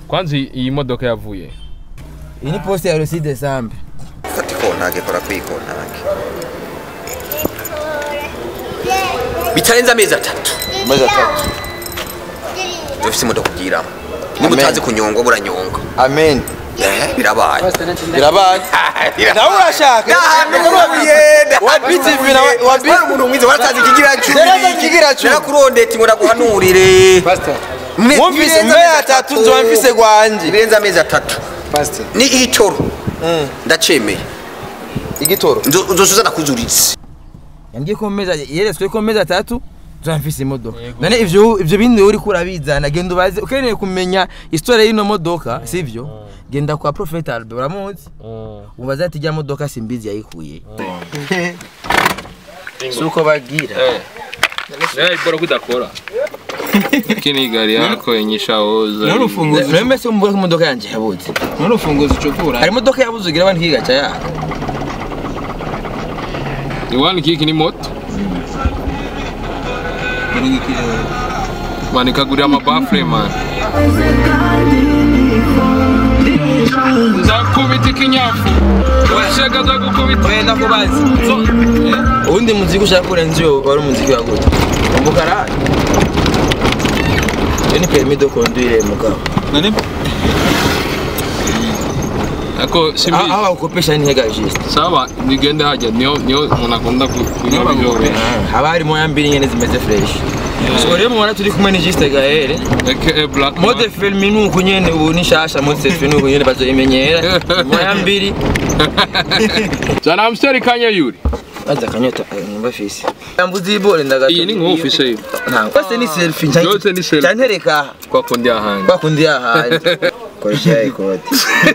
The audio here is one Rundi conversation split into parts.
kwanza iyi- iyi modoka yavuye iyi ni poste ya Roside Sambe fata ikontage kora ku ikontage bitarenze amezi atatu maze atatu dufite imodoka ugiramo niba Amen. utazi kunyonga buranyonga amen Eh, birabaye birabaye nawe urashaka wabiti ivi na wabiti wari umuntu mwiza waratanze ikigira Naratanze ikigira cumi. narakurondeti ngo naguhanurire Me- mwumvise birenze mbe amezi atatu atatu. nzoba mfise gwanje birenze amezi atatu ni itoro ndacemeye igitoro Nzo- nzosuza nakuzuritse yambwiye ko mu mezi yeretswe ko mu mezi atatu nzoba mfise imodoka none ivyo ivyo bindi uri kurabizana genda ubaze ukeneye kumenya historia y'ino modoka sivyo genda kwa Prophet Albert uramuzi ubaza ati ijya modoka simbizi yayikuye suko bagira Eh, bora kudakora lakini gari yako yenye shaoza N'urufunguzo Meme se mvuga ko imodoka yanje yabuze n'urufunguzo ucukura hari imodoka yabuze ugira abandi kigaca ya iwani kiki ni moto man ikagurira amabafure man nzakubita ikinyafu washaka nzagukubita wenda kubazi ubundi muziki ushaka kurenza iyo wari umuziki wa gute umukara iyo ni permis de conduire mugabo none ako simbi aho bakopesha ni hega juste saba nigende hajya niyo niyo umuntu akunda ku- kunywa biryoshye haba harimo ya mbiri nyene zimeze fresh so rero mubona turi kumwe ni juste gahere aka black mode film ni uku nyene ubu ni shasha mode selfie ni uku nyene bazoyimenyera moya mbiri jana amsteri kanya yuri baza kanyota numva fisi yambuzi ibore ndagato iyi ni nk'ufise yiwe nta kose ni selfie Yose ni selfie. cyantereka aha kwa kundi ahandi bakundi yahanze koresha ikoti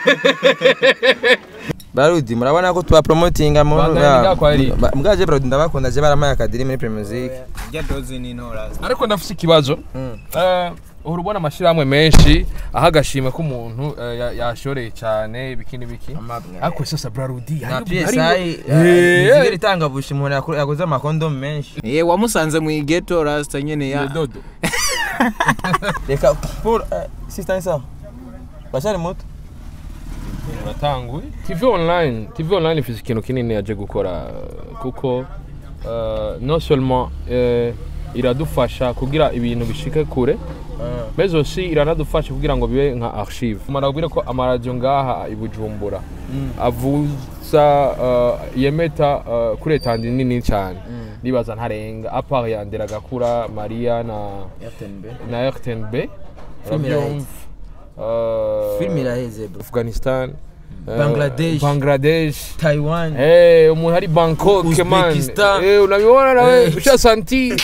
barudi murabona ko tuba promotinga mu Banganika kwa Eric. Ba- mbwaje barudi ndabakunda je baramaye akadiri muri Premier Music rya doze ni ntora ariko ndafise ikibazo Eh, uhora ubona amashyirahamwe menshi aha agashimwe k'umuntu eh, ya- yashoreye cyane ibiki n'ibiki Amabwa. ariko sasa brarudi na hari- PSI hari- izigera Eh, itanga bushi umuntu yakora- yaguze amakondomu menshi ye wamusanze mu igeto rasta nyene ya dodo reka pour eh, sister isa bashari muto uratanguye tv online tv online ifite ikintu kinini yaje gukora eh, kuko eh, non seulement eh, iradufasha kugira ibintu bishike kure mais aussi iranadufasha kugira ngo bibe nka archive mara kubwira ko amaradiyo ngaha i bujumbura avuza uh, yemeta uh, kuri etandi nini cyane ndibaza ntarenga apart ya nderagakura maria na na rtnb Film iraheze. Uh, film iraheze bro afghanistan uh, Bangladesh. bangladesh Taiwan Hey, umuntu ari Bangkok man. Uzbekistan. Hey, unabibona nawe Eh. ushasanti.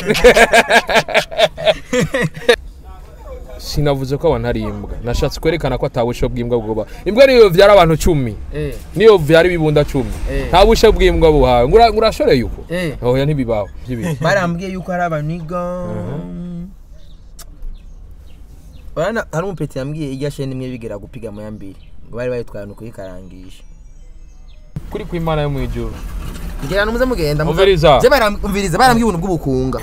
Sinavuze ko abantu ari imbwa. Nashatse kwerekana ko atabusho bw'imbwa bwoba. Imbwa niyo vyara abantu cumi. eh Niyo vyara ibibunda cumi. Eh. Nta busho bw'imbwa buhawe. Ngura ngurashoreye uko. eh Oya ntibibaho. Byibiri. barambwiye yuko hari abaniga urabona hari umupeti yambwiye irya sheni imwe bigera gupiga mu ya mbiri ngo bari bayitwarana ukuyikarangisha Kuri kw'Imana yo mwijuru. ngira ngo muze mugenda muze- Umviriza. Je baram- umviriza barambwiye ubuntu bw'ubukunga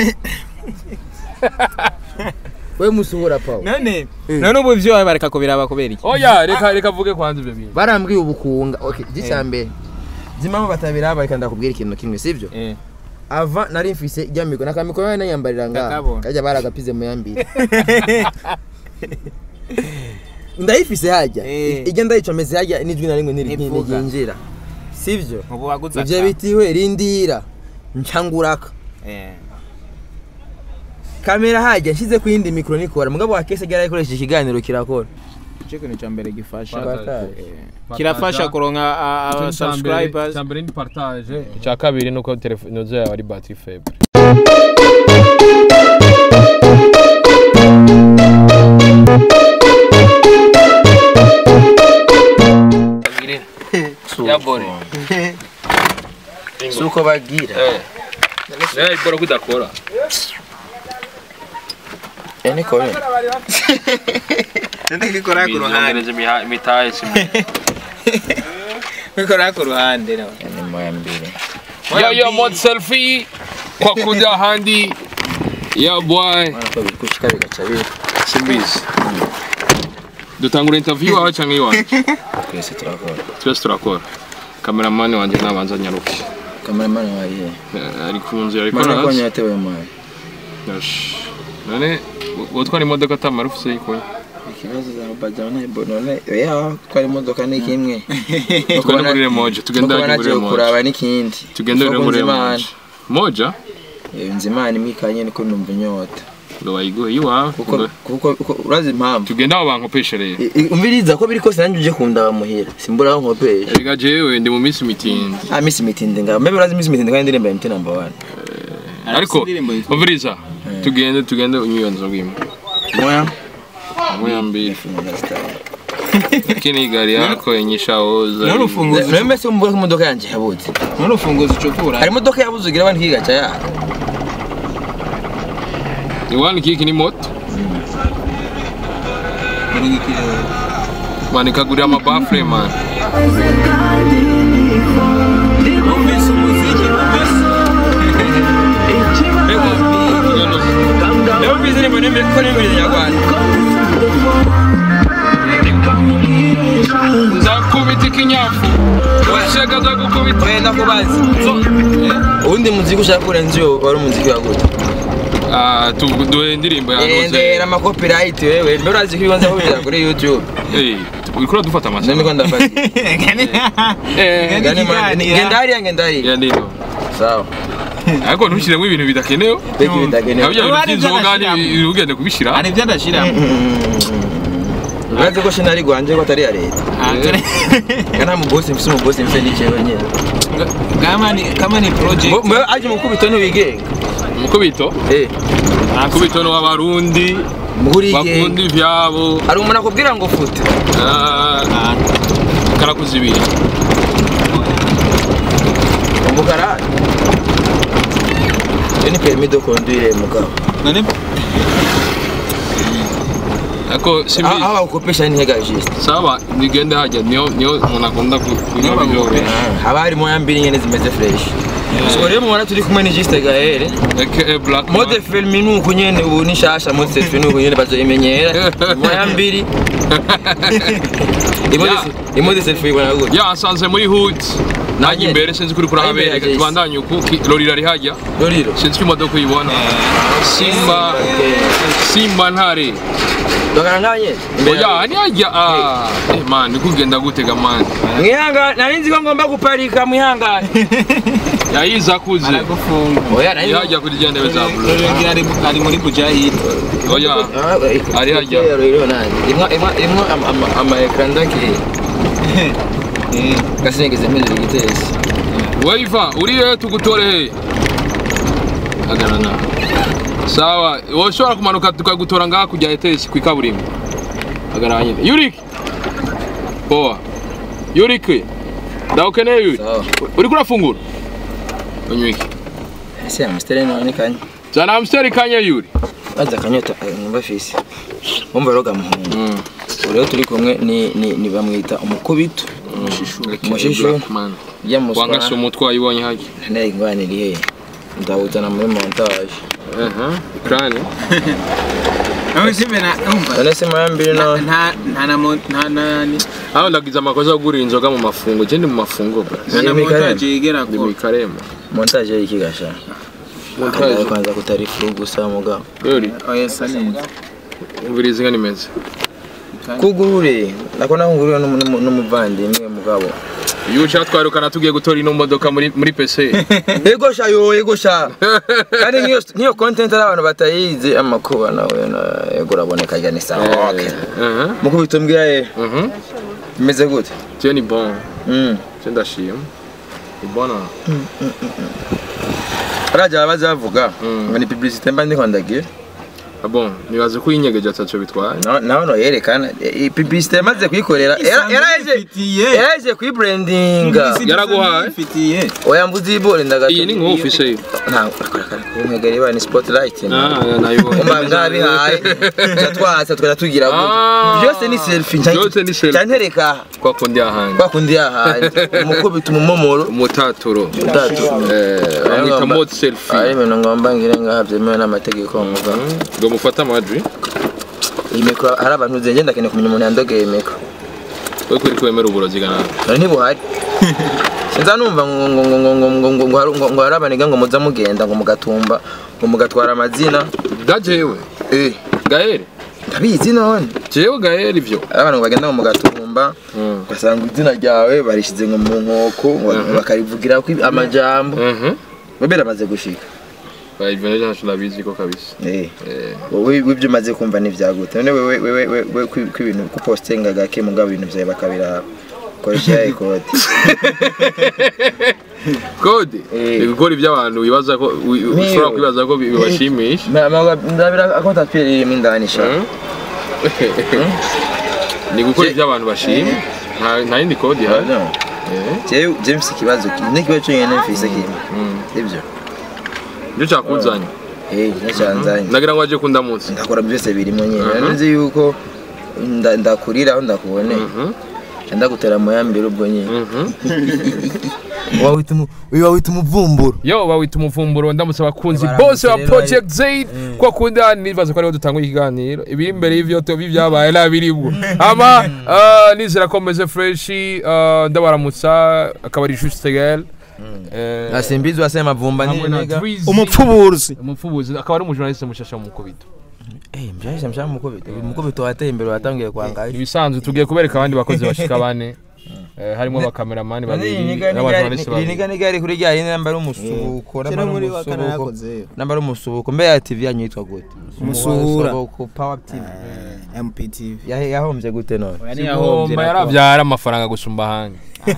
we musuhura paul none none ubu ivyo wawe bareka kubiraba kubera iki Oya reka reka vuge kwanza ivyo bintu. barambwiye ubukunga okay gicya mbere zimwe batabiraba reka ndakubwira ikintu kimwe sivyo Eh. ava nari mfise ijya mikoro nakamikoro nari nayambarira ngaha Ndakabona. kajya baragapize mu yambiri ndayifise hajya Eh. ijya ndayicomeze hajya n'ijwi na rimwe Ntivuga. ntiryinjira sivyo ubu waguze ivyo aka. bitiwe rindira ncanguraka Eh. kamera hajya nshyize ku yindi mikoro nikora mugabo wa kese ryari ikoresheje ikiganiro kirakora ico kintu ca mbere gifasha Partage. Eh, kirafasha kuronka a- a- subscribers Cyambere ni partage. Icya kabiri nuko telefone yawe ari battery faible. Ya bore. suko bagira Eh. Eh, bora kudakora. yani kore ndikora ku ruhande Bizongereza imitahe simwe. ndikora ku ruhande no yani moya mbili Yo yo mod selfie kwa kuja handi. Ya boy. Urabona ko bikushika bigaca biri Simbizi. dutangura interview wawe cyangwa iwawe twese turakora twese turakora kameramani wanjye nabanza nyaruke kameramani wayihe Eh, ari ku nzira ariko mana ko araza nyatewe mwana Yosh. none utwara imodoka atamara ufise yikuye ikibazo za bajawa na bonone oya twari imodoka ni kimwe tugende muri remoje tugende nuko muri nagiye remoje kuraba n'ikindi tugende Uko muri nzimana. remoje moja Eh, nzimana imikanye niko numva inyota ngo bayiguhe iwawe kuko ngo- kuko kuko urazi impamvu tugende aho bankopeshe rero I- i- umviriza ko biri kose nanjye uje kundaba muhira simbura aho nkopesha erega jewe ndi mu minsi mitindi ah misi mitinde ngaho mbe urazi misi mitinde kandi ndirimba MT number 1 ariko indirimbo yitwa- umviriza tugende tugende unyuyo nzobwimo moya moya mbili lakini gari yako yenye shaoza n'urufunguzo nawe mbese umubura ko imodoka yanjye yabuze n'urufunguzo ucukura hari imodoka yabuze ugira abantu kigaca yaka iwani kiki ni moto manikagurira amabafure man rero mbizi nimba nimba ko nimba nyarwanda nzakubita ikinyafu ushaka za gukubita wenda kubazi uwundi muziki ushaka kurenza iyo wari umuziki waguze Ah, tu- duhe indirimbo endera yanoze amakopirayiti wewe mbe urazi ko ibibanza kubishyira kuri youtube Eh, uriko dufata none amasaha niko ndafata Eh, Gani man- ikiganiro. ngenda hariya ngenda hariya ya nino sawa ariko ntushyiremo ibintu bidakenewe Beki bitagenewe. nabyo bintu Hari ibyo by'inzoga ndashyiramo. ni- ugende kubishyira hari ibyo ndashyiramo urazi ko shinari gwanje ko atari iya leta nta mubosi mfise umubosi mfise n'ikiwe nyine kama ni kama ni project mbe aje mukubito ntiwigenga umukubito eh umukubito ni w'abarundi muhuriye bakunda ivyabo hari umuntu akubwira ngo fute Ah, karakuza ibiri umukara iyo ni permis de conduire mugabo none ariko si aho mbi aho bakukopesha ni hega juste sawa nigende hajya niyo niyo umuntu akunda ku- kunywa Niyo ibyo bagukopesha. haba harimo ya mbiri nyene zimeze fresh so rero mubona turi kumwe ni juste gahere aka black mode film ni uku nyene ubu ni shasha mode selfie ni uku nyene bazoyimenyera moya mbiri imode Ya. imode selfie ibona gute ya asanze muri hood nanjye nyene. imbere sinzi kuri Aho imbere kurahabereka hajya isi. tubandanye uku ki- lori rari hajya doriro sinzi ko imodoka uyibona simba simba ntare dogana nganye oya ni hajya ah eh man nikugenda gutega man mwihangane nari nzi ko ngomba guparika mwihangane yayiza kuze aragufunga oya nari nzi yajya kuri rya ntebe za blue rurengera ari ari muri bujahid oya Ari hajya. rero nanjye imwa imwa imwa ama- ama- ama ekran ndaki gasingize mpindura igitesi waiva uri he tugutore he hagarana sawa woshobora kumanuka tukagutora ngaha kujya etesi ku ikaburimbo hagarara nyine yurik poa yurik ndawukeneye yuri sawa uriko urafungura unywike ese amustere none kanya zana amusiteri kanya yuri baza akanyota eh, numva fisi wumva rero gamuhungu ubu rero turi kumwe ni ni ni bamwita umukubito Umushishu. Blackman. ujya mu wangase umutwe wayibonye hajya ntare ingwani iri hehe ndawuzana muri montage krani aho sibe na umva none se moya mbiri no nta nta na mo- nta na ni aho ndagize amakosa yo kugura inzoga mu mafungo je ndi mu mafungo bra nta na Ni Michael. montage yigera ndi ko mu karema montage y'iki gasha Montage. kwanza kutari furu gusa mugabo yuri oya sa neza umviriza inka nimeze kugurure nako nahunguriwe n'umu- n'umuvandimwe mugabo iyo ushaka twarukana tugiye gutora ino modoka muri muri pese ego sha yo ego sha kandi nk'iyo nk'iyo content ari abantu batayizi amakuba nawe na- ego uraboneka ajya ni sawa okay mukubito mbwira ye bimeze gute tiyo ni bon Mm. tiyo ndashima ni bona barajya baza bavuga Mm. ngo ni publicité mba ndiko ndagira Ah bon nibaze ko inyegeje ataco bitwaye Na- naho no yerekana iyi publicité yamaze kuyikorera Era- yaraje ifitiye yaraje kuyibrandinga Yaraguhaye? ifitiye oya mbuzi ibore ndagato iyi ni nko office ye nta kumwegera iba ni spotlight ah nayibonye umva ngabihaye twatwasa tukajya tugira gutya Ah. byose ni selfie nca- Byose ni selfie. nca ntereka kwa kundi ahandi kwa kundi yahandi umukubita umumomoro umutaturo utatu eh bamwita Ngomba- mode selfie ari ibintu ngomba ngire ngaha byemewe n'amategeko mugabo ngo mufate amajwi iyi mikoro hari abantu uzi ngenda ndakeneye kumenya umuntu yandogeye mikoro we kuri kwemera uburozi gana nari ntibuhari sinza numva ngo ngo ngo ngo ngo ngo ngo ngo hari- ngo ngo hari abaniga ngo muza mugenda ngo mugatumba ngo mugatwara amazina ga jewe eh gahere ndabizi none jewe gahere ivyo hari abantu ngo bagenda ngo mugatumba Mm. ugasanga izina ryawe barishize ngo mu nkoko ngo bakarivugira ko amajambo Mhm. bobe ramaze gushika Ba, ivyo navyo ntaco ndabizi ko kabisa eh Eh, wowe ibyo umaze kumva n'ivyagute none wewe wewe wewe ko ko ibintu ko postinga gake mugabo ibintu vyawe bakabiraba koresha ikoti kode Eh. ni gukora ibyo abantu wibaza ko wi- Niwe. ushobora kwibaza ko bi- bibashimisha ndabira ko tatwire irimo indani sha Mm. ni gukora ibyo abantu bashima nta nta yindi kode ihari Eh, jewe james ikibazo kimwe n'ikibazo cyonyine mfise kimwe sibyo nicyo cyakuzanye eh nicyanzanye nagira ngo aje kundamutse ndakora byose birimo nyine Mhm. nzi yuko nda- ndakurira aho ndakuboneye Mhm. ndagutera moyambere ubwo nyine Mhm. wawita umu- uyu wawita umuvumburo yo bawita umuvumburo ndamutse abakunzi Baramutse bose ba rero, project zaid ko akunda nibaza ko ariho dutanga ikiganiro ibiri imbere y'ivyo tubi byabaye nabiribwo ama ah, nizera ko meze fresh ah, ndabaramutsa akaba ari juste tegal Eh, asimbizi wasema mavumba hamwe na niniga Drizzy, umupfubuzi umupfubuzi akaba ari umujournaliste mushasha mu mukubito eh mbyasha mshaka mukobito uyu mukobito wateye imbere watangiye kwangaye ibisanzwe tugiye kubereka abandi bakozi bashika bane Eh, harimo abakameramani babiri n'abajournaliste niga babiri niga ari kuri rya yindi namba ari umusubuko namba ari muri wa kana umusubuko yakoze namba ari umusubuko mbe ya tv yanyu yitwa gute Umusuhura. Umusubuko power tv mptv Yahe- yahombye gute none Kigomba yarabyara amafaranga gusumba ahandi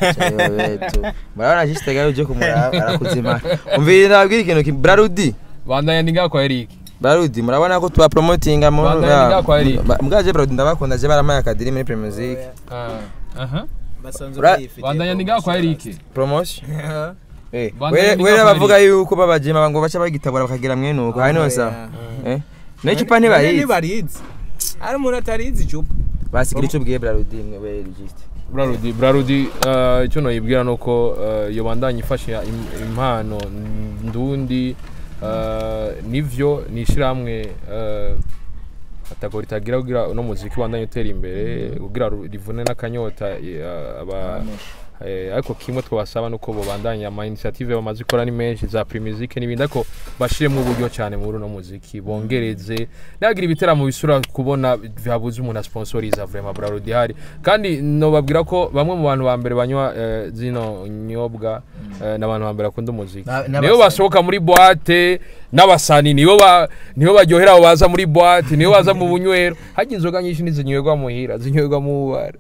murabona jisitega uje kumuraba arakuzimana umvira ndababwira ikintu kimwe brarudi bandanya ndi ngaho kwa Eric brarudi murabona ko tuba promotinga mu Bandanya ngaho kwa Eric. Ba- mbwaje brarudi ndabakunda je baramaye akadiri muri premier music aha Ura- bandanya ndi ngaho kwa Eric promotion Eh, Bandanya we- ndi we ngaho kwa bavuga yuko babajima ngo baca bagitabura bakagira mwene uko hari no sawa eh n'icupa ntibayizi ntibarizi hari umuntu atarizi icupa basigira icyo ubwiye brarudi mwe we registre Brarudi Brarudi eh, icyo noyibwira nuko eh, iyo bandanya ifasha im- impano ndundi eh, nivyo ni ishyirahamwe eh, atago ritagira kugira uno muziki bandanye utera imbere kugira ru- rivune n'akanyota eh, aba Eh, ariko kimwe twabasaba nuko bobandanya ama initiative bamaze gukora ni menshi za primizike n'ibindi ariko bashiremo uburyo cyane muri uno muziki bongereze nagira ibiteramo bisura kubona byabuze umuntu asponsoriza vraiment Brarudi hari kandi nobabwira ko bamwe mu bantu ba mbere banywa eh, zino nyobwa eh, n'abantu ba mbere bakunda umuziki Na- nibo n'abasani. basohoka muri boîte n'abasani nibo ba nibo baryohera abo baza muri boîte nibo baza mu bunywero hajya inzoga nyinshi ntizinywerwa muhira zinywerwa mu bubare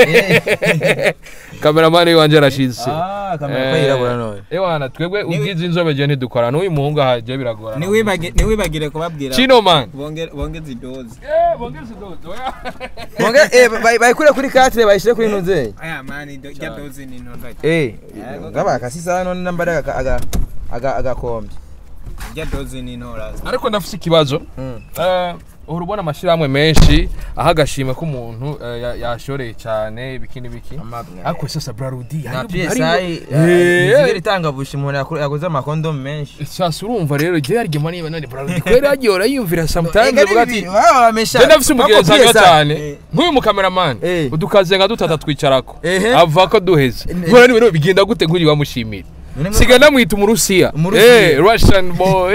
kameramani wanje arashize Ah, kamera ko yirabura none. ewana twebwe ubwiza inzobe je ntidukora n'uyu muhungu ahaje biragora Ntiwibagi- ntiwibagire kubabwira chino man bonge- bongeze idozi eh bongeze dodo oya Mwonge eh bay- bayikure kuri 4 bayishire kuri nuze. aya mani do- rya dozi ni ntonto Eh, ngaba kasisa none namba aga aga aga agakombe. rya dozi ni ntora ariko ndafise ikibazo Mm. eh uhora ubona amashyirahamwe menshi aho agashima ko umuntu eh, ya- yashoreye cyane ibiki n'ibiki ariko sasa brarudi Na hari- PSI hari- izigera Eh, itanga bushi umuntu yakore- yakoze amakondo menshi. sasa urumva rero igihe yarigema niba none brarudi kwera yagiye urayumvira sometimes Ega uvuga ati nibi- waba wamesha. Je ndafise umugenzi Wako hanywa PSI. cyane nk'uyu mukameramani Eh. udukaze nka dutata twicarako Ehe. ava ko duheze Ne- nkora n'ibintu bigenda gute nk'uyu bamushimira None mwe- siga namwita umurusiya Umurusiya. Eh, russian boy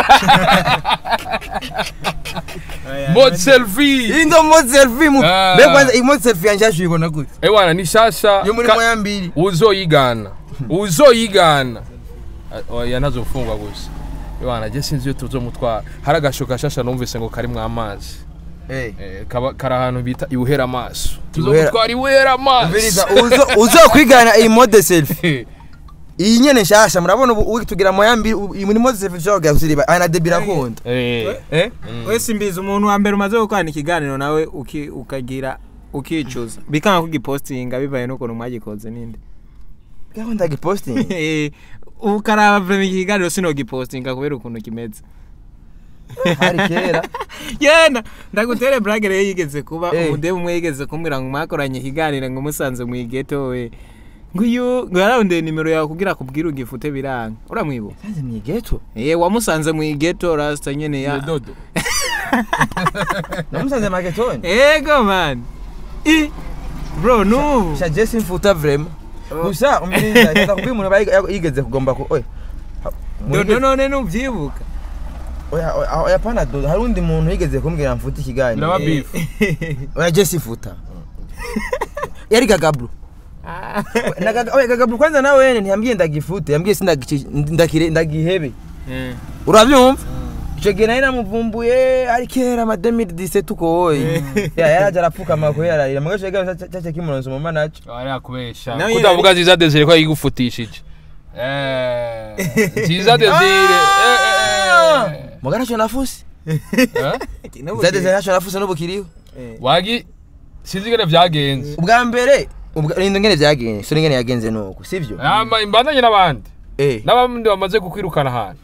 mode selfie Indo mode selfie mu. Ah. Be kwanza iyi mode selfie yanje yashuyibona gute? ewana ni shasha Yo muri ka- moya mbiri. uzoyigana uzoyigana Ah, oya ntazofungwa gusa ewana je sinzi iyo tuzomutwara hari agashoka shasha numvise ngo karimwo amazi Eh. Eh, kaba- kari ahantu bita ibuhera amaso Ibuhera- tuzomutwara ibuhera amaso Umviriza uzo uzokwigana iyi mode selfie. Iyi nyene nshasha murabona ubu ubu tugira moya mbiri ubu- iyi muri mode selfie ushobora gusiriba ana debira konda. Eh, Eh? wese mbizi umuntu wa mbere umaze gukorana ikiganiro nawe uki- ukagira ukicuza bikanga kugipostinga bivaye n'ukuntu mwagikoze ninde Gaho ndagiposting. Eh, ukaraba vrema ikiganiro sinogipostinga kubera ukuntu kimeze Hari kera. yena ndagutere brage rero yigeze kuba Eh. umudebu umwe yigeze kumbwira ngo mwakoranye ikiganiro ngo musanze mu igeto we ngo uyu ngo yararondeye nimero yawe kugira akubwire ugifute biranga uramwibuka Sanze mu geto. eh wamusanze mu igeto rasta nyene ya dodo namusanze maketoni ego man i bro nubu sha jesi mfuta vrema gusa umviriza reka kubwira umuntu aba yiga- yigeze kugomba ku oya Ha- muri- dodo none nubyibuka oya oya oya pana dodo hari undi muntu yigeze kumbwira mfuta ikiganiro Biraba beef. oya jesi futa yari gagabru Na Gaga- oya gagabru kwanza nawe wene ntiyambwiye ndagifute yambwiye sindagici- ndakire ndagihebe Eh. urabyumva icyo gihe nari namuvumbuye ari kera ama 2017 uko woye ya yaraje arapfukama ko yararira mugace gaga cyace kimuronza umuma naco ari akubesha Nawe kudavuga nziza desire ko yigufutishije Eh, nziza desire eh, eh, eh. mugana cyo nafusi Eh? Nubu zadeze naco nafusi n'ubu kiriho Eh. wagi sinzi ingene vyagenze ubwa mbere ubwa rindo ngene vyagenze so ngene yagenze nuko sivyo Ama imbandanye n'abandi eh n'abandi bamaze kukwirukana ahantu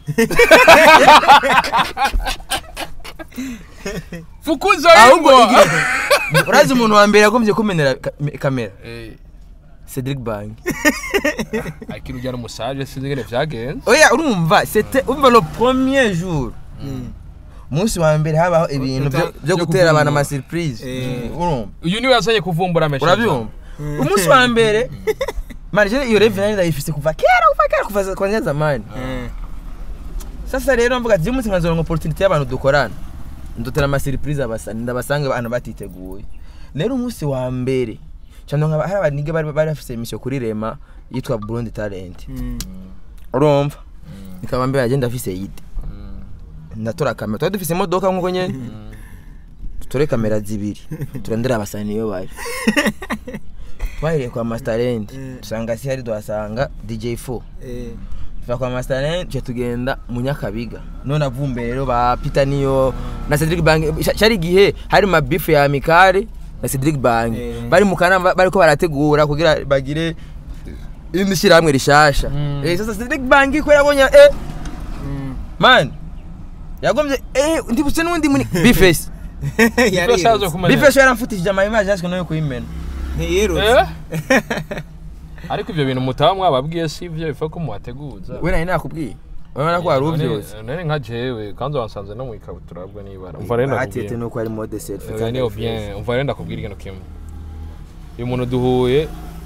fukuza ahubwo ingwa igihe- urazi umuntu wa mbere yagombye kumenera ka- me- kamera Eh, Cedric Bang akiri ujya n'umusaje sinzi ingene vyagenze oya urumva c'était umva le premier jour umunsi wa mbere habaho ibintu byo- byo byo gutera abantu kuvumbura. ama surprise Eh. urumva uyu niwe yazanye kuvumbura amesha urabyumva umunsi wa mbere mani je iyo reve nari ndayifise kuva kera kuva kera kuva kwanza zamani Eh. sasa rero mvuga ati umunsi nkazoronka opportunity y'abantu dukorana ndutera ama surprise abasani ndabasanga abantu batiteguye rero umunsi wa mbere cyane nkaba hari abanige bari bari bafise emission kuri Rema yitwa Burundi Talent Mm. urumva nikaba mbere agenda afise yide ndatora kamera twari dufise imodoka nkuko nyene dutore kamera zibiri turondera abasani iyo bari twahereye kwa Masterland dusanga si hari duhasanga DJ4 Eh. tuva kwa Masterland tuje tugenda mu Nyakabiga none avumbe rero ba Peter niyo na Cedric Bang Sha- cyari gihe hari ma beef ya Mikare na Cedric Bang Eh. bari mu kanama bariko barategura kugira bagire indi shyirahamwe rishasha Mm. eh sasa Cedric Bang ko yabonye eh Mm. man yagombye eh ndibutse n'undi muri Bifes Yari Bifes kumenya. Bifes yaramfutishije ama image yashwe no kuyimena ntiyirutse Eh? ariko ivyo bintu mutaba mwababwiye si ivyo bifa ko muhateguza we nari nakubwiye urabona ko wari uvyose None- none nka jewe kandi wansanze no mu ikabutura bwo nibara umva rero atete ndakubwira nuko ari mode selfie Eh, niyo bien umva rero ndakubwira ikintu kimwe uyu muntu duhuye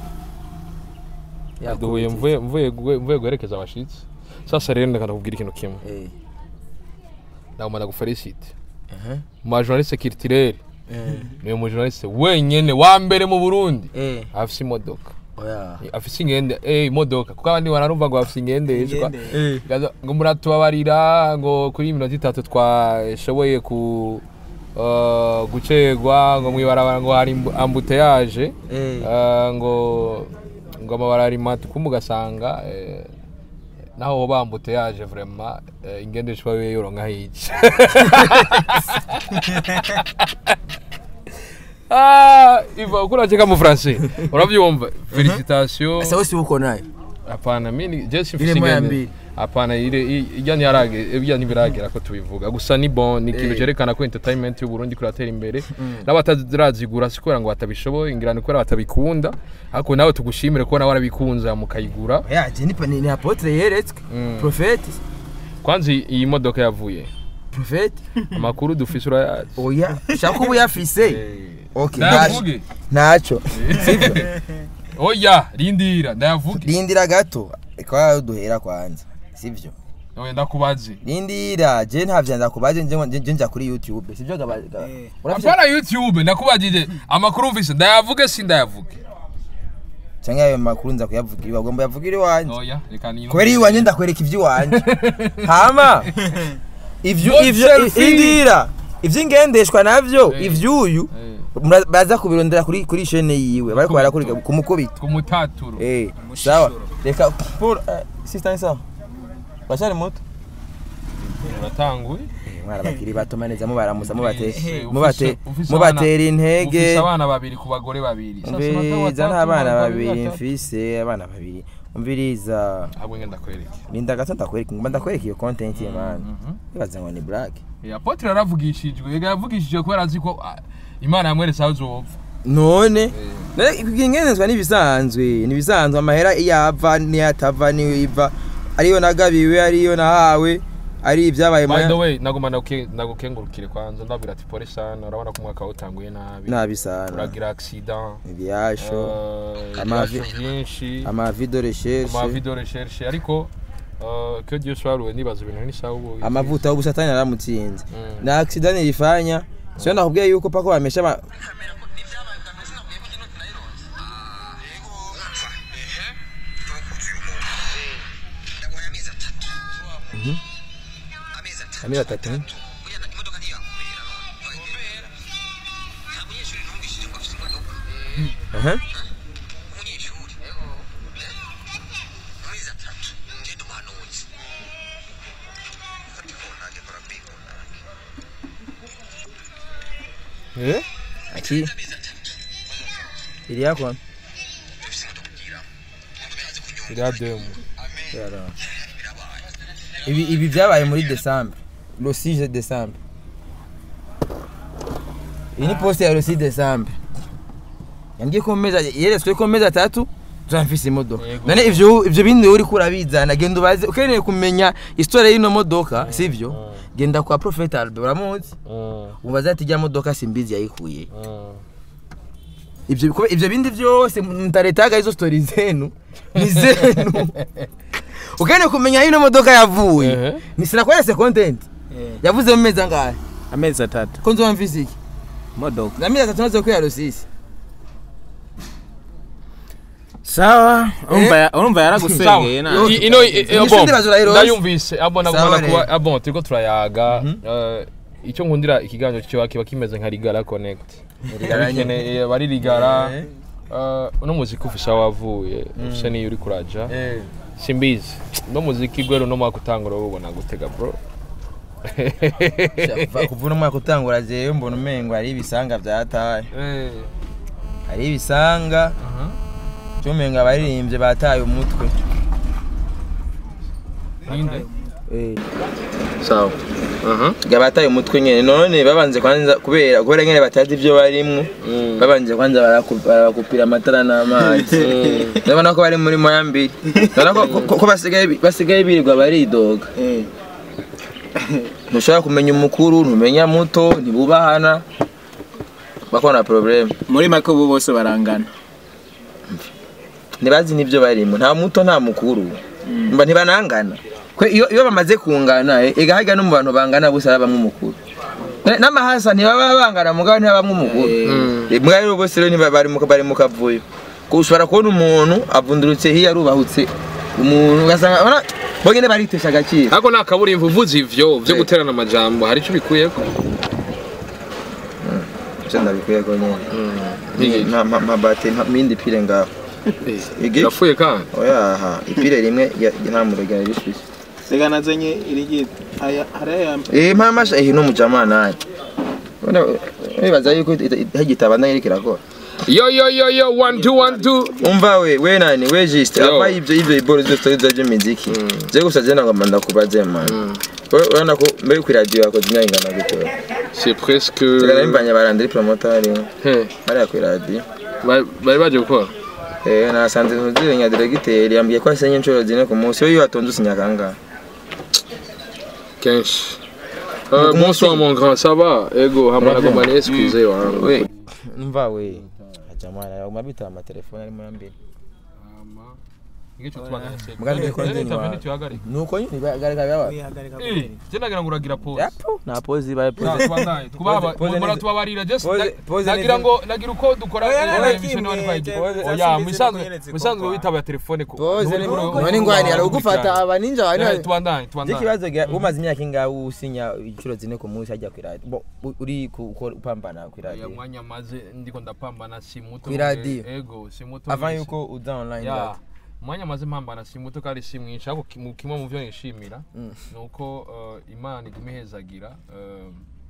duhuye mvuye mvuye gue- mvuye guherekeza abashitsi sasa rero ndakanda kubwira ikintu kimwe eh ndagomba gufelicite aha mu bajournaliste culturel eh niwe mujournaliste wenyene wa mbere mu Burundi eh afise imodoka oya afise ingende eh imodoka kuko abandi bararumva ngo bafise ingendeshwa Ingende. eh Gaza- ngo muratubabarira ngo kuri iminota itatu twashoboye ku uh, gucegwa ngo mwibarabara ngo hari imbu- ambuteyage eh uh, ngo ngo amabarari matuku mugasanga eh, naho hoba ambuteyage vraiment eh, ingendeshwa we yoronka hiki Ah, iva uko unacheka mu français uravyumva félicitations asa wese uko nayo Hapana, mimi je si Ile moya mbili. Hapana, ile i- ijya ntiharage ibya ntibiragera ko tubivuga. Gusa ni bon, ni ikintu Eh. cyerekana ko entertainment y'u Burundi kuratera imbere. N'abatarazigura si kubera ngo batabishoboye, ngira ni kubera batabikunda. Ariko nawe tugushimire ko nawe warabikunza mukayigura. ya je ni pa- ni ni apotre yeretswe Mm. prophète Kwanza iyi modoka yavuye. prophète Amakuru dufise urayazi. oya shaka ubu yafise Eh. okay Ndayavuge. ntaco sivyo Oya, rindira, ndayavuge. rindira gato kwa duhera kwanza sivyo Oya ndakubaze. rindira je ntavyo ndakubaje nje nje- nje nja kuri youtube sivyo gaba gaba- Eh. urafise Hapana YouTube, ndakubajije amakuru mfise ndayavuge si ndayavuge. canke ayo makuru nza kuyavugira iwawe ugomba yavugire iwanje Oya, reka ni. kubera iwanje ndakwereka ivy'iwanje hama ivyo Not ivyo selfie. indira ivy'ingendeshwa navyo Eh. ivy'uyu Eh. mura- baza kubirondera kuri kuri chaîne yiwe bariko barakuriga kumukubita kumutaturo eh sawa reka pour eh, sister sawa bashari muto uratanguye mwana bakiri bato maneza mubaramuza mubate Ufise- mubate ufise mubatera abana- intege ufise abana babiri ku bagore babiri Sasa unataka umviriza watatu, nta bana bana babiri batatu? mfise abana babiri umviriza ahubwo ngenda kwereke linda gato ndakwereka ngomba ndakwereka iyo content ye man Mhm. ibaza ngo ni black Eh, apotre yaravugishijwe yega yavugishijwe kubera azi ko ah, imana yamweretse aho uzopfa none ingenezwa n'ibisanzwe n'ibisanzwe amahera iyo ava n'iyo atava niyo iva ariyo nagabiwe ariyo nahawe ari ibyabaye by the mu way nagomba naguke- nagukengurukire kwanza ndabwira ati pole sana urabona ko umwaka utanguye nabi nabi sana uragira accident ibyasho eh, Amavi- ibibazo byinshi amavido recherche amavido recherche ariko eh, que Dieu soit loué nibaza ibintu n'isaha ubu amavuta y'ubusatani aramutsinze Mm. na accident ilifanya sio nakubwiye yuko pako bamesha ba- amezi atatu Aha. eh Aki. Iri yako? iriya demu Ibi ibi byabaye muri December. Le 6 December. Iyi ni poste ya le 6 December. Yambwiye ko meza yeretswe ko meza atatu tuzamfise imodoka. Yego. None ivyo ivyo bindi uri kurabizana genda ubaze ukeneye kumenya histoire y'ino modoka sivyo? Genda kwa Prophet Albert uramuzi? Mm, Ubaza ati rya modoka simbizi yayikuye. mm. Ivyo biko- ivyo bindi vyose mtaretaga hizo story zenu ni zenu. Ukeneye kumenya ino modoka yavuye. Ehe. Ni sinakwese content. Yavuze mu mezi angahe? amezi atatu Ko nzoba mfise iki? modoka Na mezi atatu nazo kwiya Rusisi. sawa urumva ya- urumva yaragusengeye Sawa. na I- ino i- eh, Ni bon, sindi bazura iroze. ndayumvise abo Sawa nagomba kuba rero. abo turiko turayaga eh, icyo nkundira ikiganiro cyo kiba kimeze nka Rigara Connect Rigara nyene. Bikeneye- bari Rigara Eh. eh, uno muziki ufisha wavuye ufisha niyo uri kuraja simbizi no muziki gwero no mwaka utangura ubona gutega bro Kuvuna umwaka utangura jewe mbona umengo hari ibisanga vyataye. Eh, Hari ibisanga aha. cyo umengo abaririmbye bataye umutwe. ninde Eh. sawa aha Ga bataye umutwe nyene none babanze kwanza kubera kubera nyene batazi ivyo barimwo. Mm. babanje kwanza baraku- barakupira amatara n'amazi ndabona ko bari muri moya mbiri ndabona ko- ko- ko basigaye bi- basigaye birirwa baridoga ntushobora kumenya umukuru ntumenya muto ntibubahana bakona probleme muri make ubu bose barangana ntibazi n'ibyo barimo nta muto nta mukuru mba ntibanangana Kwe iyo iyo bamaze kungana eh, ega harya no mu bantu bangana bose habamwe umukuru Ne- n'amahasa ntibaba bangana mugabo ntibabamwe umukuru Eh, mbwa rero bose rero ntiba- bari mu bari mu kavuyo ko ushobora kubona umuntu avundurutse hiya arubahutse umuntu ugasanga ubona bo nyene baritesha agaciro ariko nta kaburimbo uvuze ivyo vyo Eh. guterana amajambo hari icyo bikuyeko ivyo ndabikuye ko nyene Ni- nta ma- mabati nta mindi pire ngaho Igi? yapfuye kandi oya aha ipire rimwe ya- nta murugero rishushe reka nazenye irigi aya hariya Eh mama eh no mujama naye. Bona wibaza yuko hagitaba nayo iriko irakora. yo yo yo yo one two one two Umva we we nani we just Yo. ava ivyo ivyo iboro zose story za muziki. Je gusa je nagomba ndakubaze man. Urabona ko mbere ku radio yakoze imyanya ingana gute? c'est presque Tegana imbanya barandiri promoter He, bari ku radio. bari bari baje gukora Eh nasanze ntuzire nya directeur yambwiye ko asenye inshuro zine ku munsi yo yatonze usinyakanga. kenshi Euh, bonsoir mon grand ça va ego hamara Bravo. goma ni excuse wangu We umva we. Ajamana yaguma bita ama telefone ari mu mbere. Ngicho tubagana se. Mugani Eh, ko ndi eh, wa- taveni tuhagarike. Nuko nyine bagarika baba. Eh, je nagira ngo uragira pause. Yapo na pause baye Ya, pause. tubandanye. Twubaba, Pause mura neza. tubabarira just Pause- na- pause nagira neza. ngo nagira uko dukora Oya, eh, oya, emission kimwe, wani kwaje. pause Oya, zasize musanzwe zikunyeretse musanzwe kuko- witaba telefone ko. Pause ni Nturi- none ngwani ari ugufata abaninja Eh, bane. Tubandanye, tubandanye. Ikibazo gya umaze imyaka ingahe usinya inshuro zine ku munsi ajya ku radio. Bo u- uri ku- ukora upambana ku Ya radio. mwanya maze ndiko ndapambana si muto. Kwi radio. Ego, si muto. Avant mwese. yuko uza online ya radio. umwanya maze mpambana si muto kandi si mwinshi ariko ki- mu- kimwe mu byo nishimira Mm. ni uko eh, imana iguma ihezagira eh,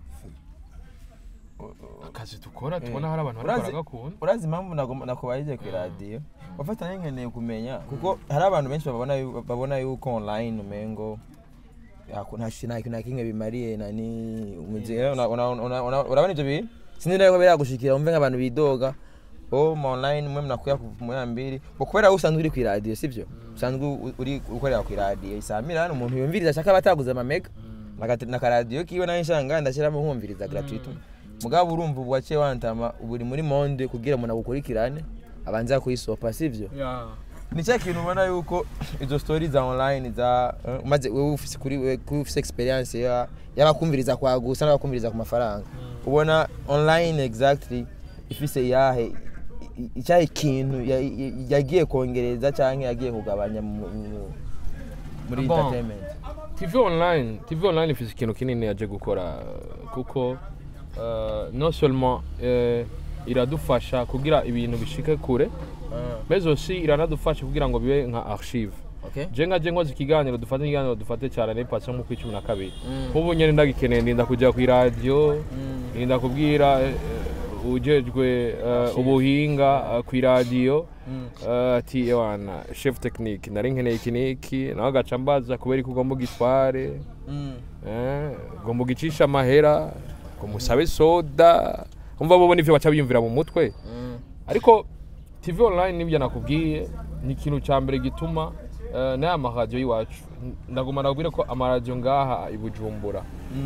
akazi dukora tubona hari abantu bariko Urazi- baragakunda Urazi impamvu nagomba nakubaje ku radio. Wafatanya nkeneye kumenya kuko hari abantu benshi babona yu- babona yuko online umengo yako nta shina nta kimwe bimariye nani umuziki Una- una- una- una- urabona ibyo bintu sinzi rero biragushikira umve nk'abantu bidoga o ma online mwe mnakuya ku moya mbili bo kubera wowe usanzwe uri ku radio sivyo usanzwe u- uri ukorera ku radio isamira hano umuntu yumviriza ashaka bataguze amamega Nakati- na karadiyo kiwe nayo nshanga ndashyiramo nkumviriza gratuite mugabo urumva ubu waciye wantama ubu uri muri monde kugira umuntu agukurikirane abanza kuyisopa sivyo ni cya kintu ubona yuko izo story za online za eh, umaze wewe ufise kuri wewe kuri ufise experience ya y'abakumviriza kwa gusa n'abakumviriza ku mafaranga ubona online exactly ifise yahe i- i- icyahe kintu ya- ya- yagiye kongereza cyangwa yagiye kugabanya mu- mu- muri Bon. entertainment TV online TV online ifite ikintu kinini yaje gukora kuko uh, non seulement uh, iradufasha kugira ibintu bishike kure mais aussi iranadufasha kugira ngo bibe nka archive okay je nka je nkoze ikiganiro dufate ikiganiro dufate cyane ne pasi nko ku cumi na kabiri nk'ubu nyine ndagikeneye ndinda kujya ku iradiyo ndinda kubwira eh, eh, ujejwe eh, ubuhinga eh, ku iradiyo eh, ati ewana chef technique nari nkeneye iki n'iki nawe agaca mbaza kubera ko ugomba ugitware eh, ugomba ugicisha amahera ngo musabe soda umva bo nivyo baca biyumvira mu mutwe ariko tv online nibyo nakubwiye ni ikintu cya mbere gituma eh, n'aya maradiyo y'iwacu ndaguma nakubwira ko amaradiyo ngaha i bujumbura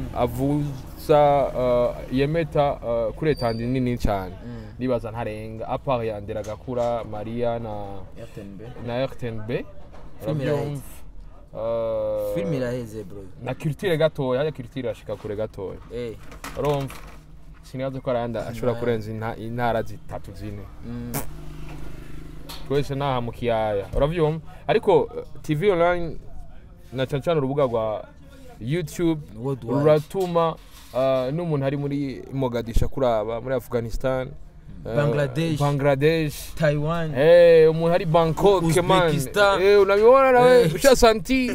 avuza eh, yemeta eh, kuri etandi nini cyane ndibaza ntarenga apart ya nderagakura mariya na FTNB na rtnb Film urabyumva Eh, film iraheze bro na culture gatoya hajya culture irashika kure gatoya eh urumva sinibaza ko arayandi ashobora kurenza inta- intara zitatu zine mm. twese naha mu kiyaya uravyumva ariko eh, tv online na cyane cyane urubuga rwa youtube Worldwide. ruratuma uh, n'umuntu ari muri mogadisha kuraba muri afghanistan eh, Bangladesh. bangladesh Taiwan Eh, umuntu ari bangkok man Uzbekistan. Eh, unabibona nawe Eh. usha santi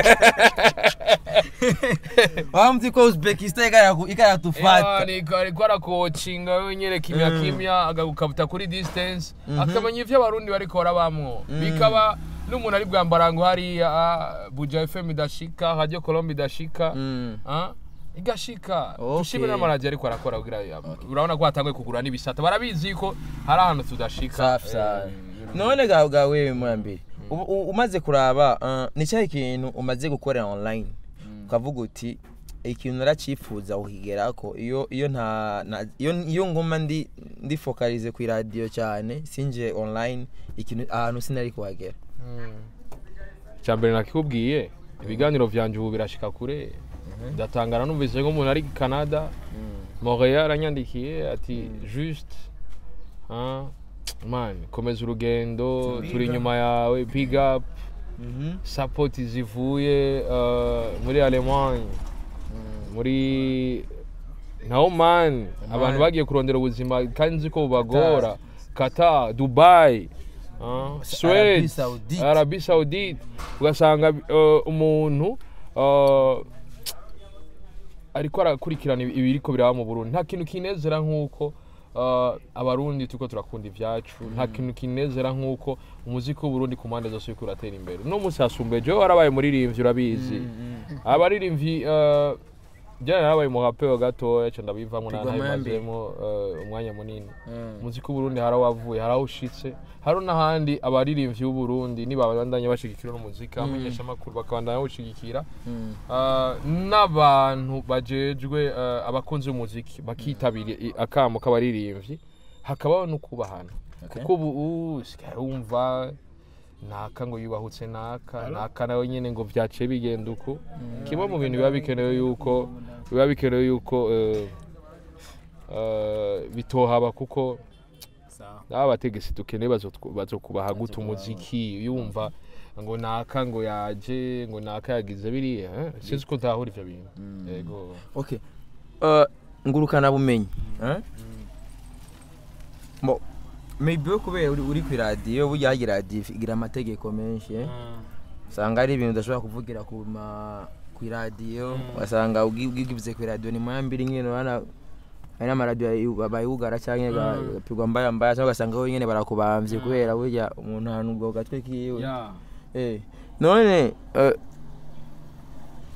wamzi ko Uzbekistan ikara ikaratufata ariko arakocinga wenyine kimya kimya agakukabuta kuri distance akamenya ivyo abarundi bariko barabamwo bikaba n'umuntu ari bwambarango hariya ah, buja fm idashika radio colombe idashika Mm. ah, igashika Okay. dushime n'amaradiyo ariko arakora kugira urabona ko hatanguye kugura n'ibisata barabizi ko hari ahantu tudashika safi sana Eh, none ga ga wewe mwambiri ubu- u- umaze kuraba uh, ni cyahe kintu umaze gukorera online ukavuga uti ikintu naracifuza kukigerako iyo iyo nta na- iyo iyo ngoma ndi ndi focalize ku radio cyane sinje online ikintu ahantu sinari kuhagera cyambere nakikubwiye ibiganiro vyanje ubu birashika kure ndatangara numvise ko umuntu ari i canada montreal anyandikiye ati juste ah, man komeza urugendo turi inyuma yawe big up support zivuye uh, muri allemagne muri naho man abantu bagiye kurondera ubuzima kandi nzi ko bubagora qatar dubai ah, swede Saoudite. arabi saudite ugasanga uh, umuntu uh, ariko arakurikirana ibi- ibiriko biraba mu burundi nta kintu kinezera nk'uko uh, abarundi turiko turakunda ivyacu nta kintu kinezera nk'uko umuziki w'uburundi ku mpande zose uriko uratera imbere uno munsi hasumbuye jewe warabaye muririmvyi urabizi abaririmvyi uh, jana narabaye umurapero gatoya ca ndabivamwo Pigwa mayambi. ntabimazemo uh, umwanya munini umuziki w'uburundi hari aho wavuye hari aho ushitse hari n'ahandi abaririmbyi b'uburundi nibabandanya bashigikira n'umuziki abamenyesha amakuru bakabandanya bawushigikira Ah, n'abantu bajejwe ah, abakunzi b'umuziki bakitabira i- akamo k'abaririmbyi hakabaho no kubahana kuko ubu ubu usigaye wumva naka ngo yubahutse naka naka nawe nyine ngo byaciye bigenda uko kimwe mu bintu biba bikenewe yuko biba bikenewe yuko eh, eh, bitohaba kuko n'aba bategetsi dukeneye bazotw- bazokubaha gute umuziki yumva ngo naka ngo yaje ngo naka yagize biriya eh? sinzi ko ntahura ivyo bintu yego okay uh, ngurukana bumenyi eh? Mo- maybe we kubera uri, uri ku radio burya hagira radio igira amategeko menshi eh? usanga ari ibintu udashobora kuvugira ku ma ku radio ugasanga ugi- ugivuze ku radio ni mwambiri nyine bana hari n'amaradiyo ayi- bayugara cyangwa gapigwa mbaya mbaya cyangwa ugasanga we nyine barakubamvye kubera burya umuntu ahantu ubwo gatwe kiwe Eh, none eh,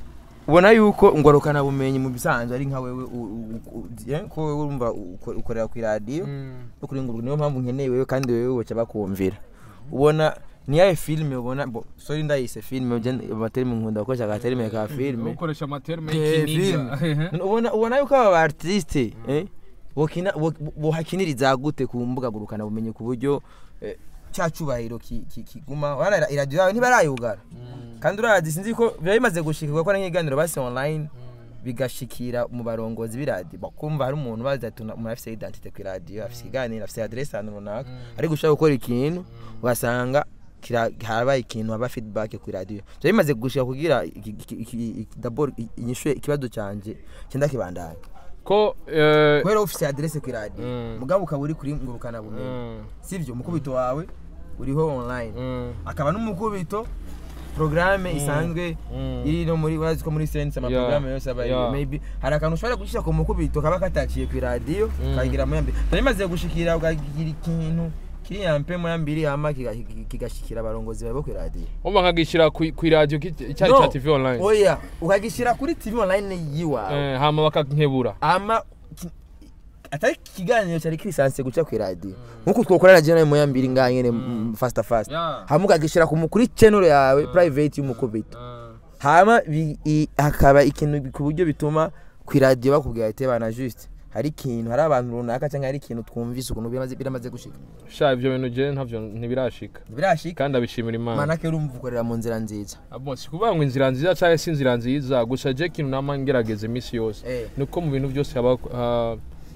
ubona yuko ngorokana bumenyi mu bisanzwe ari nka wewe u- u- u- eh, ko wewe urumva uko- ukorera ku radio no kuri ngurukana niyo mpamvu nkeneye wewe kandi wewe boca bakumvira ubona ni yahe filime ubona bo sorry ndayise filime je amaterime nkunda gukoresha agaterime ka filime ukoresha amaterme Eh, filime ubona ubona yuko aba ba artiste eh bokina bo- bohakiniriza gute ku mbuga ngurukana bumenyi ku buryo eh, cya cyubahiro ki- ki- kiguma wana iradiyo yawe ntibarayugara kandi urazi sinzi ko biba bimaze gushikirwa ko ari nk'ibiganiro basi online bigashikira mu barongozi b'iradiyo bakumva hari umuntu bazi ati umuntu afite identite ku iradiyo afite ikiganiro afite adresse ahantu runaka ari gushaka gukora ikintu ugasanga kira- harabaye ikintu haba feedback ku iradiyo biba bimaze gushika kugira iki- iki- iki- iki- d'abord inyishuye ikibazo canje cyenda kibandanya ko eh, kubera ufite adresse ku iradiyo Mm. mugabo ukaba uri kuri ngurukana bumenyi mm, sivyo umukubito wawe uriho online mm, akaba n'umukubito programme isanzwe mm. iri no muri urazi ko muri sense ama Yeah, programme yose aba yeah. maybe hari akantu ushobora gushyira ku mukubito kaba kataciye ku radio Mm. kagira mu yambi bimaze gushikira ukagira ikintu kiri yampe mu yambiri hama kiga- kiga- kigashikira abarongozi bawe bo ku radio umva nkagishyira ku ku iradiyo ki- cyari No. cya tv online oya ukagishyira kuri tv online yiwawe Eh, hama bakankebura ama ki- atari ikiganiro cyari kirisanse guca ku radio nkuko twokorana je nawe mu yambiri ngaha nyene mm, fasta fasta Yeah. hama ukagishyira ku mu- kuri channel yawe private y'umukubito hama bi- i- hakaba ikintu ku buryo bituma ku iradiyo bakubwira ati bana juste hari ikintu hari abantu runaka cyangwa hari ikintu twumvise ukuntu biramaze biramaze gushika sha ibyo bintu je ntavyo ntibirashika birashika kandi abishimira imana manake urumva ukorera mu nzira nziza abo si kuvuga ngo inzira nziza cyangwa si inzira nziza gusa je ikintu nama ngerageza iminsi yose Eh. nuko mu bintu byose haba ah,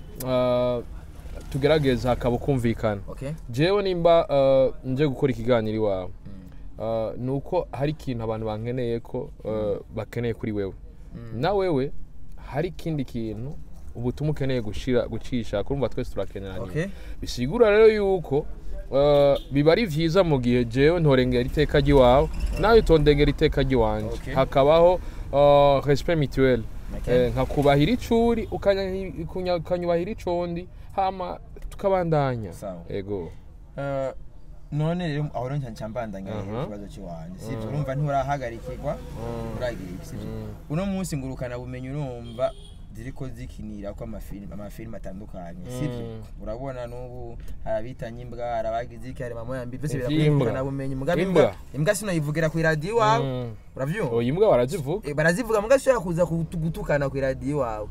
ah, tugerageza hakaba kumvikana okay jewe nimba ah, nje gukora ikiganiro iwawe ah, ni uko hari ikintu abantu bankeneye ko ah, bakeneye kuri wewe na wewe hari ikindi kintu ubutumwa ukeneye gushira gucisha kurumva twese turakeneranye Okay. bisigura rero yuko ah, biba ari vyiza mu gihe jewe ntorengera iteka ry'iwawe nawe utondengera iteka ry'iwanje Okay. hakabaho ah, respect mutuel Okay. Eh, nkakubahira icuri ukanya- ukunya- ukanyubahira icondi hama tukabandanya Sawa. ego Eh, none rero aho rero nca mbandanya Aha. ikibazo cy'iwanjye sibyo urumva nturahagarikirwa uragira iki sibyo uno munsi ngurukana bumenyi urumva ziriko zikinira ko amafilime amafilime atandukanye sibyo urabona n'ubu hari abitanye imbwa hari abagize iki hari mama yambi byose Ivy'imbwa. birakungurukana bumenyi mugabe Imbwa. imbwa imbwa sinoyivugira ku iradiyo iwawe Mm. uravyumva oya imbwa barazivuga Eh, barazivuga muga ushobora kuza kutu- gutukana ku iradiyo iwawe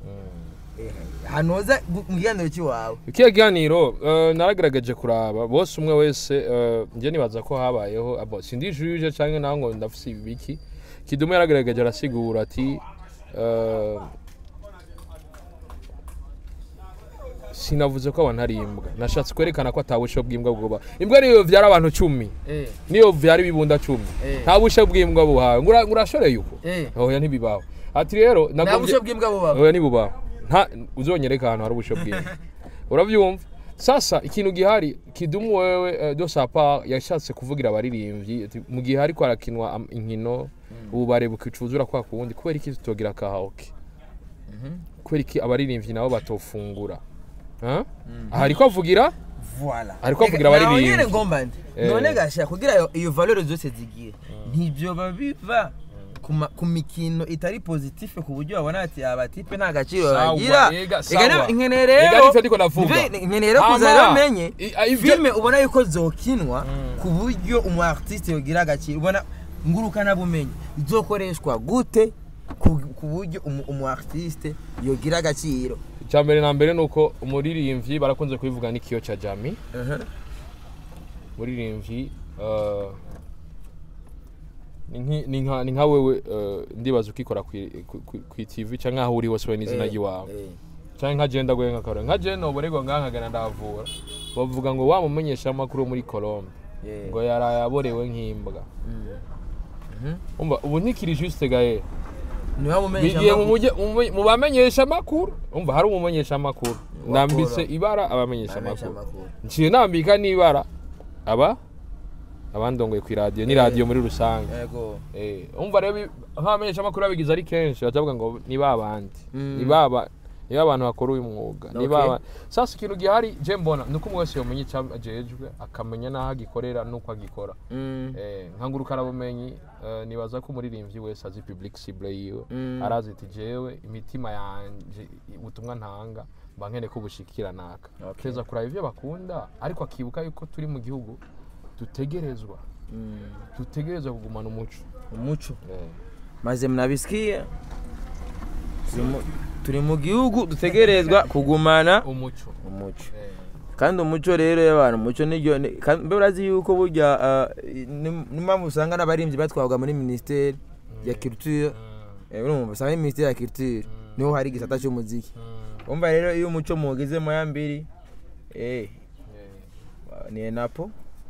Eh, hanoza gu- mu kiganiro cy'iwawe ikiya kiganiro eh, naragaragaje kuraba bose umwe wese eh, njye nibaza ko habayeho abo sindi juje canke naho ngo ndafise ibiki kidumu yaragaragaje arasigura ati eh, sinavuze ko abantu ari imbwa nashatse kwerekana ko atabusho bw'imbwa bwoba imbwa niyo vyara abantu cumi Eh, niyo vyara ibibunda cumi Eh. nta busho bw'imbwa buhawe Ngura- ngurashoreye uko eh. oya ntibibaho ati rero nta nagombye- busho bw'imbwa bubaho oya nibubaho nta uzonyereka ahantu hari ubusho bwiza urabyumva sasa ikintu gihari kidumu wewe eh, de sa part yashatse kuvugira abaririmbyi ati, mu gihe hariko harakinwa am- inkino ububare bukicuzura kwa kuwundi kubera iki tutogira kahaoke kubera iki abaririmbyi nabo batofungura Huh? aha ariko avugira Voilà. Ariko avugira Ega, abaririmbyi. naho nyene ngomba ndi Eh. none gasha kugira iyo- iyo valeur zose zigiye ntibyoba biva ku ma- ku mikino itari positive ku buryo babona ati aba tipe nta gaciro Sawa, bagira ega, Ega sawa. rero- nkene Ega rero nivyo ndiko ndavuga. Nive- nkene rero Ama, kuza rero menye i- a- ivyo- filme ubona yuko zokinwa ku buryo umu artiste yogira agaciro ubona ngurukana bumenyi izokoreshwa gute ku ku buryo umu- umu artiste yogira agaciro icya mbere na mbere ni uko umuririmbyi barakunze kubivuga n'ikiyo cya jami umuririmbyi eh, ni nki- ni nka- ni nka wewe eh, ndibaza ukikora kwi- ku- ku- ku tv cyangwa aho uri hose we n'izina ry'iwawe Eh, cyangwa nka jenda gwe nkakaro nka jenda uborego ngaha nkagana ndavura bavuga ngo wa mumenyesha amakuru muri Colombe eh. ngo yaraye aborewe nk'imbwa Mhm. umva ubu ntikiri juste gaye niwe mumenyesha bigiye mu amakuru. mujye- mu mu- mu bamenyesha amakuru umva hari umumenyesha amakuru Wakora. ndambitse ibara abamenyesha Abamenyesha amakuru amakuru. nciye nambika n'ibara aba abandongoye ku iradiyo ni radiyo muri rusange Yego. Eh, umva rero bi- nk'abamenyesha amakuru babigize ari kenshi batavuga ngo ni ba bandi Mm. ni baba niba abantu bakora uyu mwuga niba Okay. aba- sasa ikintu gihari je mbona nuko umwe wese yomenya icyo ajejwe akamenya n'aho agikorera n'uko agikora Mm. Eh, nka ngurukarabumenyi eh, nibaza ko umuririmbyi wese azi public cible yiwe Mm. arazi ati jewe imitima yanje ubutumwa ntanga mba nkene ko bushikira naka Okay. keza kuraba ivyo bakunda ariko akibuka yuko turi mu gihugu dutegerezwa Mm. dutegerezwa kugumana umuco umuco Eh, maze mnabisikia Turi mu- turi mu gihugu dutegerezwa kugumana umuco umuco Eh, kandi umuco rero y'abantu umuco niryo ni- kandi mbe urazi yuko burya ah, ni- n'impamvu usanga n'abaririmbyi batwarwa muri minisiteri ya culture mm, Eh, urumva usanga muri minisiteri ya culture niho hari igisata cy'umuziki mm, umva rero iyo umuco muwugezemo ya mbiri eh, eh, ni enapo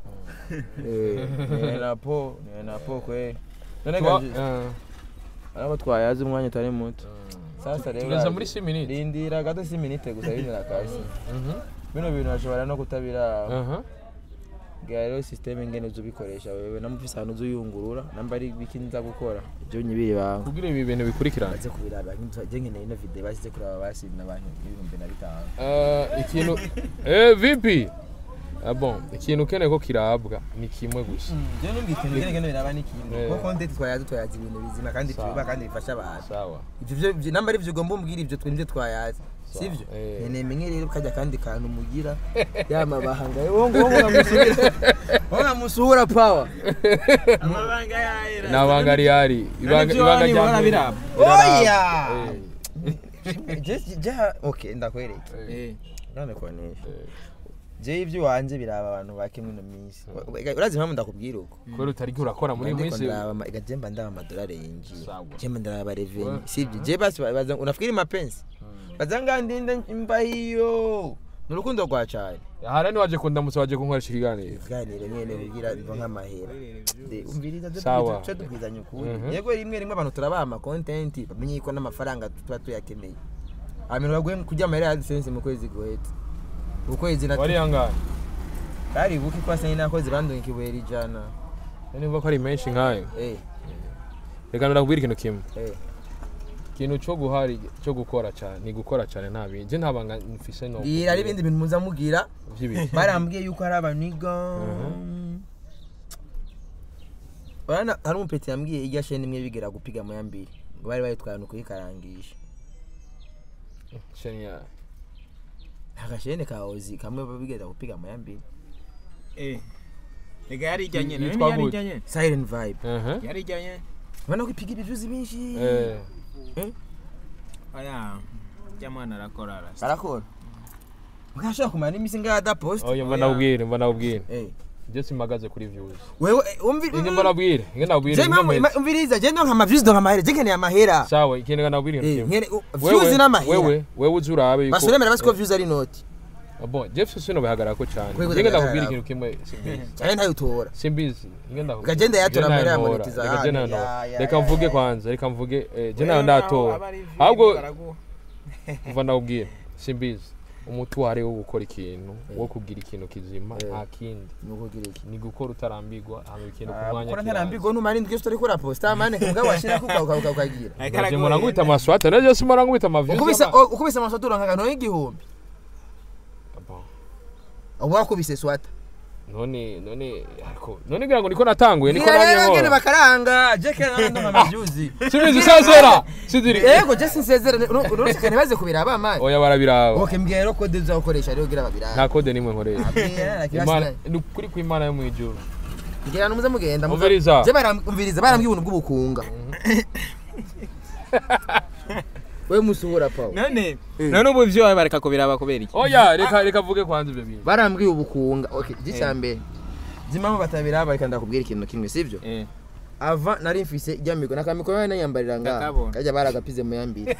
Eh, ni enapo ni enapo kwe none tuba- gaje eh, ariko twayaze umwanya utari muto mm. sasa rero tugeze urazi- muri si minute rindira gato si minute gusa bimera kasi Mhm, bino bintu bashobora no kutabira aha. bwa rero systeme ngene uza ubikoresha wewe namufise ahantu uza uyungurura namba ari biki nza gukora ibyo nyibiri bawe kugira ibi bintu bikurikirana baze kubiraba je nkeneye ino video basize kuraba basinda abantu ibihumbi na bitanu Eh, ikintu eh vipi Ah, bon ikintu ukeneye ko kirabwa ni kimwe gusa je numva ikintu ngene ngene biraba n'ikintu Eh. kuko content twayaze twayaze ibintu bizima kandi Sawa. tubiba kandi bifasha abantu sawa ivyo byo- byo namba ari byo ugomba umbwira ivyo twinje twayaze sivyo Eh. nkeneye menye rero kajya kandi kantu mugira yamabahanga wowe ngo wowe ngamusuhura wowe ngamusuhura power amabanga yahera nabanga rihari ibanga Nibyo ibanga wanyu rya bora mbere. biraba. oya Eh, Je- je- okay ndakwereka eh, none kwanisha eh. je ibyo wanje biraba abantu bake mwino minsi urazi impamvu ndakubwira uko kubera utari urakora muri iyi Ndiko minsi ndaraba ama- ega jemba ndaba amadolari yinjiye Sawa. jemba ndaraba reveni Wa- sivyo je basi baza unafikiri mapenzi baza ngandinde mba hiyo ni urukundo rwa cyane hara ni waje kundamutsa waje kunkoresha ikiganiro ikiganiro nyene kugira biva nk'amahera De, umviriza twe Sawa. tujye tubwizanya ukuri Mhm. yego rimwe rimwe abantu turabaha amakontenti bamenye ko n'amafaranga tuba tuyakeneye abantu baguye kujya amahera ya AdSense mu kwezi guhetse ukwezi na wari yangana kari buki kwa sani nakoze bandunga ikibuye rijana niba ko ari menshi nkayo eh reka ndakubwira ikintu kimwe eh ikintu cyo guhari cyo gukora cyane ni gukora cyane nta bindi je nta banga mfise no bwira ari ibindi bintu muza mugira by'ibintu barambwiye yuko hari abaniga Urabona hari umupeti yambwiye irya sheni imwe bigera gupiga mu ya mbiri ngo bari bayitwaye no kuyikarangisha shenya agasheni ka ozi kamwe bigeza gupiga mu ya mbiri eh ega yari ijya nyene Yitwa yari gute? ijya nyene silent vibe aha yari ijya nyene ubona ko ipiga ibivyuzi byinshi eh aya jya mwana arakora arasa arakora ukashobora kumara n'iminsi ngaho adapost oya mba ndabwire mba ndabwire Eh. je simagaze kuri views wewe eh, umvi inge mba ndabwire inge ndabwire je inge mpamvu mbe- ima- umviriza je ndonka amaviews ndonka amahera je nkeneye amahera sawa ikintu ndabwire Eh, ikintu kimwe nkene u- views n'amahera wewe wewe uzi urabe yuko basoremera basi ko views ari noti Ah, bon jeff sino bihagarara ko cyane Kwego inge ndakubwira ndabihagarara. ikintu kimwe simbizi cyane ntayitora simbizi inge ndakubwira Gagenda yatora Je amahera ya ntayantora. monetiza Reka je hano. ntayantora. Ya, ya, reka ya, mvuge ya. kwanza reka mvuge eh, je nayo ndatora ahubwo mva ndakubwira simbizi umuti wari wo gukora ikintu wo kugira ikintu kizima nta kindi nukugira iki ni gukora utarambirwa hama ikintu ku Ah, mwanya gukora kiranza. ntarambirwa numara indwi yose uriko uraposta mane kumugabo washirako uka- uka- uka- ukagira Naje mpora nkubita amaswata naje simora nkubita amaviews ukubise y'ama- o- ukubise amaswata uronka akantu y'igihumbi Bon, uba wakubise swata none none ariko none ngira ngo niko natanguye niko Ngira namye rero ngene nkora bakaranga je kera nari ndonka amavyuzi simbizi sazera sidiri yego je sinsezera uretse ntibaze kubiraba mane oya barabiraba okay mbwira rero kode uzakoresha rero kugira babiraba nta kode nimwe nkoresha Mbwira na kirasi imana nayo. ni ukuri kw'imana yo mu ijuru ngira numuze mugenda muza- Umviriza. je baramviriza barambwiye ubuntu bw'ubukunga we musuhura pawo none none ubu ivyo wawe bareka kubiraba kubera iki oya reka reka vuge kwanza ibyo bintu barambwiye ubukunga okay icyambere zimamo batabiraba reka ndakubwira ikintu kimwe sivyo eh ava nari mfise ryamiko nakamiko nawe nayambarira ngaha Ndakabona. kajya baragapize mu yambiri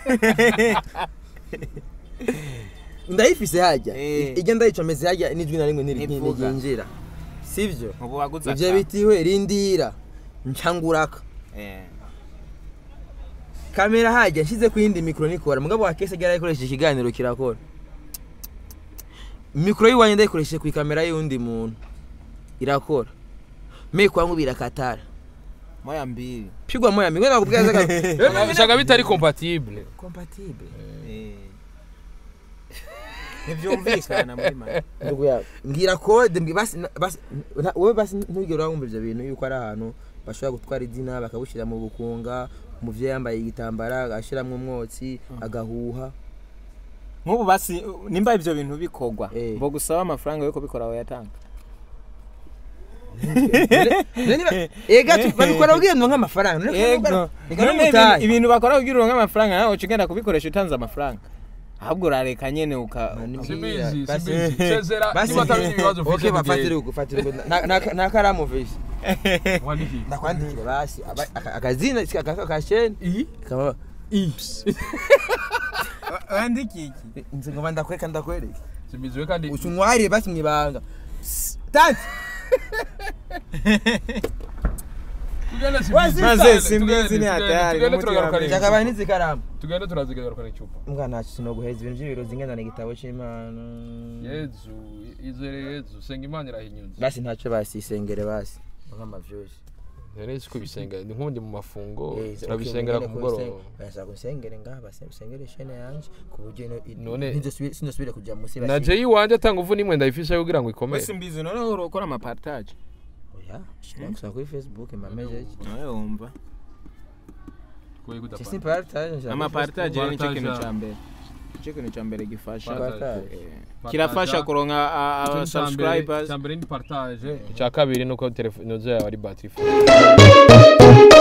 ndayifise hajya Eh. ijya ndayicomeze hajya n'ijwi na rimwe ntiri- Ntivuga. ntiryinjira sivyo ubu waguze ivyo aka. bitiwe rindira ncanguraka eh kamera hajya nshyize ku yindi mikoro nikora mugabo wa kese yarayikoresheje ikiganiro kirakora mikoro y'iwanjye ndayikoresheje ku ikamera y'undi muntu irakora me kwangu birakatara moya mbili pigwa moya mingwe nakubwira zaga usanga bitari compatible compatible eh ntibyumvikana muri make ndugu yawe mbwira kode mbwi- basi basi nta- wowe basi ntugere wumva ibyo bintu yuko ari ahantu bashobora gutwara izina bakagushyira mu bukunga umuvyeyi yambaye igitambara agashyiramo umwotsi agahuha nk'ubu basi nimba ibyo bintu bikorwa Eh. ngo gusaba amafaranga yo kubikora wayatanga None niba- ega tu- babikora ubwiye ngo nk'amafaranga none yego kuvuga- reka none ibintu- n'umutahe. ibintu bakora kugira uronke amafaranga nawe uca ugenda kubikoresha utanze amafaranga ahubwo urareka nyene uka Nani- simbizi Basi- simbizi sezera basi- niba atabindi ibibazo Okay, ufite bafatire uko fatire uko Na- na- na karamu visi wandiki ndakwandikire basi aba- aka- akazina aka- akasheni iyi kama ips wandiki iki nzi ngo ndakwereka ndakwereka simbizi we kandi ushunwarire basi mwibanga tanti tugende Wasi- simbizi Maze simbizi ni hatari, tugende n'umuti turagaruka wamenye. jakabaye n'izikaramu tugende turazigarukana icupa mbwa ntacyo sinoguheza ibintu by'ibirozi ngendana igitabo cy'imana yezu izere yezu senga imana irahinyuza basi ntacyo basisengere basi nk'amavyuzi rero si kubisenga ni nk'undi mu mafungo Eh, turabisengera okay, ku nyine ko mugoroba usen- barasaba gusengere ngaha basi usengere shene yanje ku buryo ino- i- None- ntizosubire- sinosubire kujya munsi na jeyi iwanjye atanga uvu n'imwe ndayifisha kugira ngo ikomere wese mbizi noneho urakora amapartage oya shira gusaba kuri facebook mamejeje nawe wumva Sisi partage nshaka amapartage rero nicyo kintu Partage. cya mbere nicyo kintu cya mbere gifasha Partage. Eh, kirafasha kuronka a- a- subscribers icya mbere ni partage icya kabiri ni uko telefone yawe ari batiri